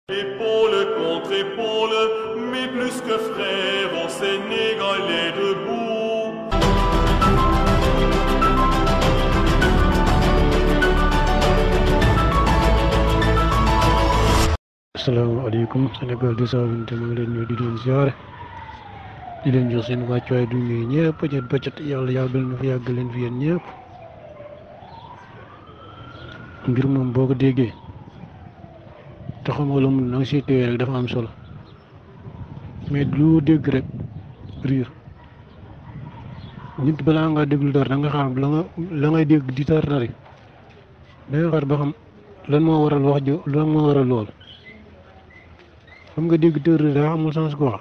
Épaule contre épaule, mais plus que frères, on Sénégalais debout. asalaamaaleykum Sénégal 220 maa ngi leen ñëw di leen ziare di leen jox seen wàccuwaay du nuyu ñëpp bëccët bëccët yàlla yàggal na fi yàgg leen fi yéen ñëpp mbir moom boo ko déggee te xamoo lu mu na nga siy téye rek dafa am solo mais lu dégg rek riir nit balaa nga déglu dara da nga xam la nga la ngay dégg di tar tari da nga xar ba xam lan moo waral wax jo lan moo waral lool xam nga dégg tër daa amul sens quoi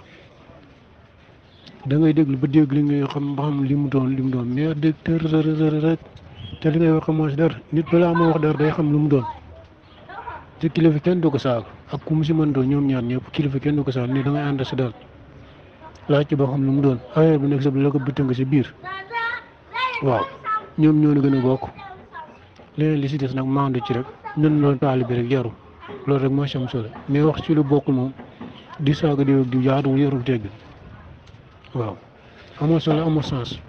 da ngay déglu ba dégg li ngay xam ba xam li mu doon li mu doon mais dégg tër tër rek te li ngay wax xamoo si dara nit balaa moo wax dara day xam lu mu doon te kilifa kenn du ko saaga ak ku mu si mën doon ñoom ñaar ñëpp kilifa kenn du ko saaga ni da ngay ànd si daal laaj ci ba xam lu mu doon affaire bu nekk sa la ko bitta nga si biir waaw ñoom ñoo la gën a bokk leneen li si des nag maandu ci rek ñun loolu taalibe rek yaru loolu rek moo si am solo mais wax ci lu bokkul moom di saaga di di yaatu yarul tegg waaw amul solo amul sens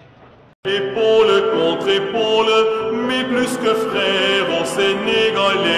Épaule contre épaule, mais plus que frères, on Sénégalais